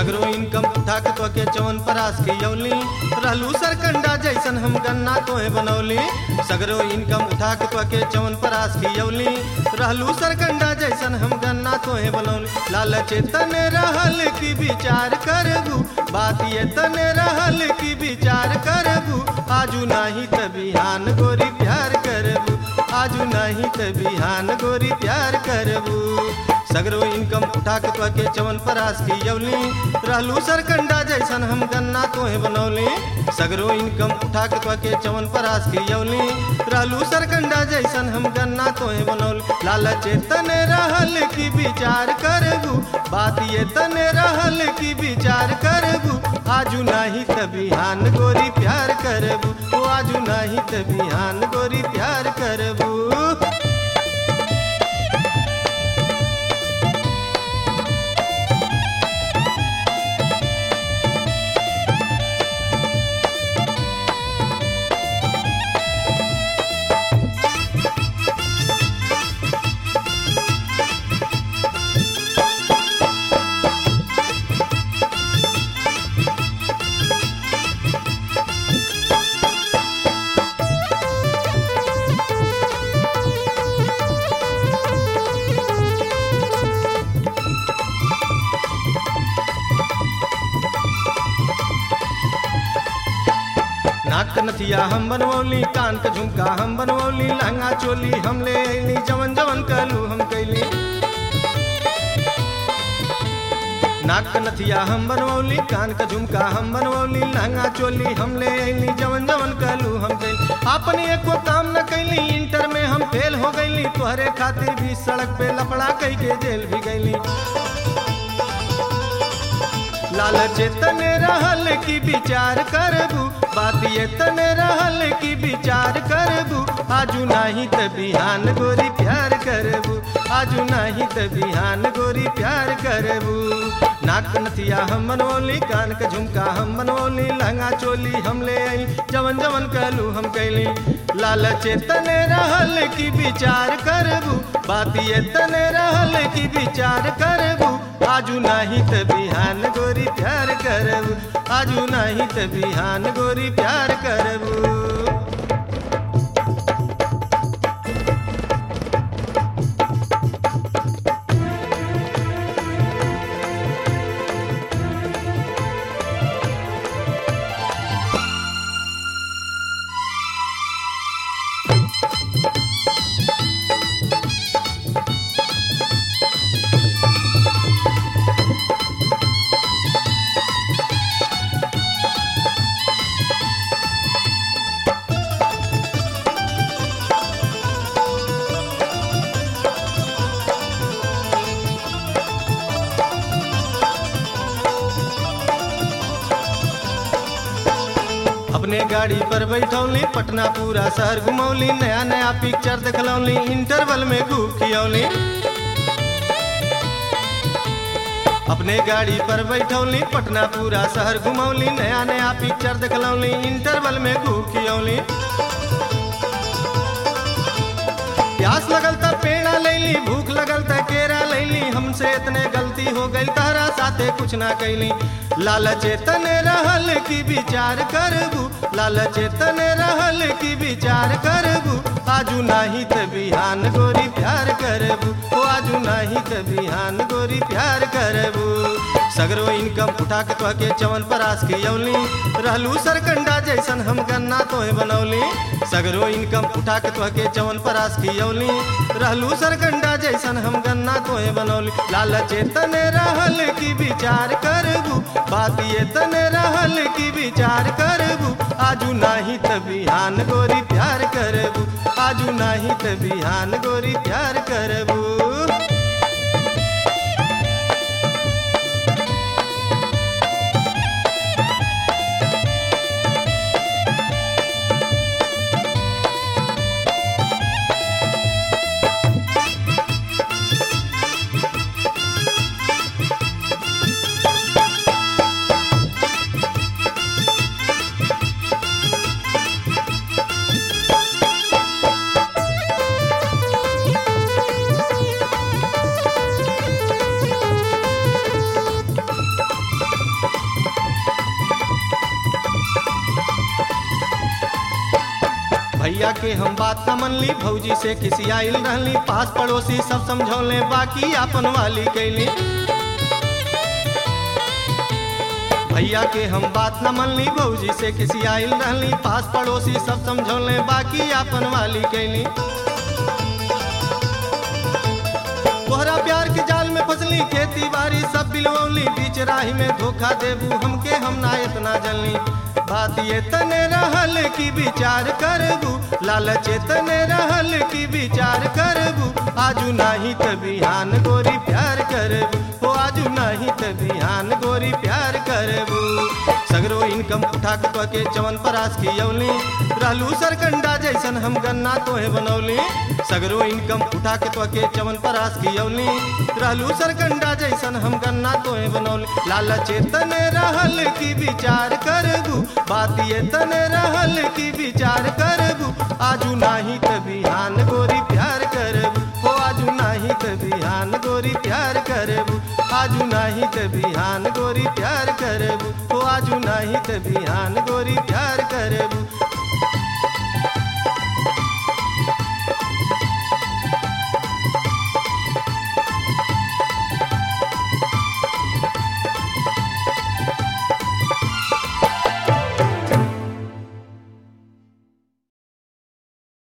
सगरो इनकम उठा के तो के चवन परास के यौली रहलू सरकंडा जैसन हम गन्ना तोहे बनौली सगरो इनकम उठा के तो के चवन परास के यौली रहलू सरकंडा जैसन हम गन्ना तोहे बनौली लालच तने रहल की विचार करबू बात ये तने रहल की विचार करबू आजू नाही त बिहान गोरी प्यार करबू आजू नाही त बिहान गोरी प्यार करबू सगरो इनकम उठा के तो के चवन परास की यौली रहलू सरकंडा जैसन हम गन्ना तोहे बनौली सगरो इनकम उठा के तो के चवन परास की यौली रहलू सरकंडा जैसन हम गन्ना तोहे बनौली लालच तने रहल की विचार करबू बात ये तने रहल की विचार करबू आजू नाही त बिहान गोरी प्यार करबू ओ आजू नाही त बिहान गोरी प्यार करबू नाक नथिया हम बनवौली कान के झुमका हम बनवौली लहंगा चोली हम ले अइली जवन जवन कहलू हम कैली नाक के नथिया हम बनवौली कान के झुमका हम बनवौली लहंगा चोली हम ले अइली जवन जवन कहलू हम कैली अपने एको काम न कैली इंटर में हम फेल हो गईली तोहरे खातिर भी सड़क पे लपड़ा कई के जेल भी गईली लालच तने रहल की विचार करबू बात ये तने रहल की विचार करबू आजू नाही त बिहान गोरी प्यार करबू आजू नाही त बिहान गोरी प्यार करबू नाक नथिया हम बनवली कान के झुमका हम बनवली लहंगा चोली हम ले आई जवन जवन कहलू हम कैली लालच तने रहल की विचार करबू बात ये तने रहल की विचार करबू आजू नाही त बिहान गोरी प्यार करबू आजू नाही त बिहान गोरी प्यार करबू अपने गाड़ी पर बैठौली पटना पूरा शहर घुमौली नया नया पिक्चर देखलौली इंटरवल में खूब खियौली अपने गाड़ी पर बैठौली पटना पूरा शहर घुमौली नया नया पिक्चर देखलौली इंटरवल में खूब खियौली प्यास लगल त पेड़ा लैली भूख लगल त केरा लैली हमसे इतने गलती हो गई तहरा साथे कुछ ना कैली लालच तने रहल की विचार करबू लालच तने रहल की विचार करबू आजू नाही त बिहान गोरी प्यार करबू ओ आजू नाही त बिहान गोरी प्यार करबू सगरो इनकम उठा के तो के चवन परास के यौली रहलू सरकंडा जैसन हम गन्ना तोहे बनौली सगरो इनकम उठा के तो के चवन परास के यौली रहलू सरकंडा जैसन हम गन्ना तोहे बनौली लालच तने रहल की विचार करबू बात ये तने रहल की विचार करबू आजू नाही त बिहान गोरी प्यार करबू आजू नाही त बिहान गोरी प्यार करबू भैया के हम बात न मनली भौजी से किसी आइल रहली पास पड़ोसी सब समझौले बाकी आपन वाली कैली भैया के हम बात न मनली भौजी से किसी आइल रहली पास पड़ोसी सब समझौले बाकी आपन वाली कैली तोहरा प्यार के जाल में फसली खेती बाड़ी सब बिलवली बीच राही में धोखा देबू हमके हम ना इतना जलनी बात ये तने रहल की विचार करबू लालच तने रहल की विचार करबू आजू नाही त बिहान गोरी प्यार करबू हो आजू नाही त बिहान गोरी प्यार करबू सगरो इनकम उठा के तो के चवन परास की यौली रहलू सरकंडा जैसन हम गन्ना तोहे बनौली सगरो इनकम उठा के तो के चवन परास की यौली रहलू सरकंडा जैसन हम गन्ना तोहे बनौली लालच तने रहल की विचार करबू बात ये तने रहल की विचार करबू आजू नाही त बिहान गोरी प्यार करबू हो आजू नाही त बिहान गोरी प्यार करबू आजू नाही त बिहान गोरी प्यार करबू हो आजू नाही त बिहान गोरी प्यार कर